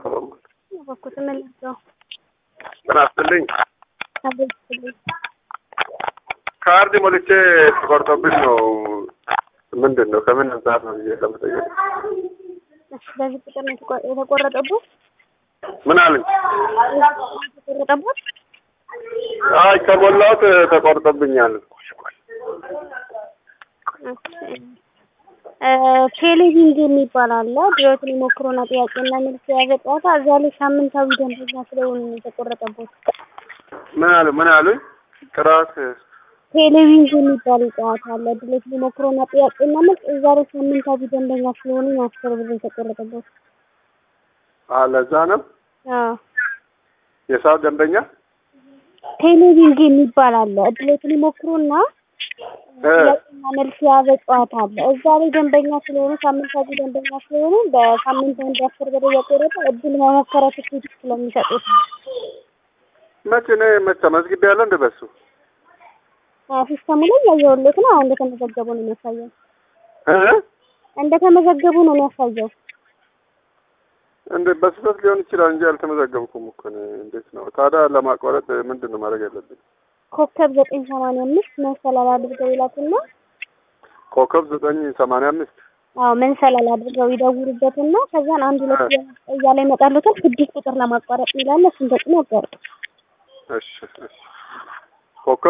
በኩል ተመልሰው ጤና ይስጥልኝ። አቤት ይስጥልኝ። ካርድ ሞልቼ ተቆርጦብኝ ነው። ምንድን ነው ከምን አንጻር ነው ብዬ ለመጠየቅ እሺ፣ በዚህ ቁጥር ነው የተቆ- የተቆረጠበት ምን አለኝ? የተቆረጠበት አይ ከሞላሁት ተቆርጦብኛል። ቴሌቪዥን የሚባል አለ። ድሮትን የሞክሮና ጥያቄና መልስ የያዘ ጨዋታ እዛ ላይ ሳምንታዊ ደንበኛ ስለሆኑ ነው የተቆረጠበት። ምን አሉ ምን አሉኝ? ጥራት ቴሌቪዥን የሚባል ጨዋታ አለ። ድሮትን የሞክሮና ጥያቄና መልስ እዛ ላይ ሳምንታዊ ደንበኛ ስለሆኑ ነው አስር ብር የተቆረጠበት። ለዛ ነው አዎ የሰዓት ደንበኛ ቴሌቪዥን የሚባል አለ። እድሎትን ይሞክሩና ጥያቄና መልስ የያዘ ጨዋታ አለ። እዛ ላይ ደንበኛ ስለሆኑ ሳምንታዊ ደንበኛ ስለሆኑ በሳምንት አንድ አስር ብር እየቆረጠ እድል መሞከሪያ ትኬት ስለሚሰጡት መቼ እኔ መቼ መዝግቤ ያለ እንደ በሱ ሲስተሙ ላይ ያየሁለት ነው። አሁን እንደተመዘገቡ ነው የሚያሳየው። እ እንደተመዘገቡ ነው የሚያሳየው። እንደ በስህተት ሊሆን ይችላል እንጂ አልተመዘገብኩም እኮ እኔ። እንዴት ነው ታዲያ ለማቋረጥ ምንድን ነው ማድረግ ያለብኝ? ኮከብ ዘጠኝ ሰማንያ አምስት መሰላል አድርገው ይላኩና ኮከብ ዘጠኝ ሰማንያ አምስት አዎ መንሰላል አድርገው ይደውሉበትና ከዛን አንድ ሁለት እያለ ይመጣሉታል። ስድስት ቁጥር ለማቋረጥ ይላል። እሱን ተጭኖ ያቋርጡ። እሺ እሺ ኮከብ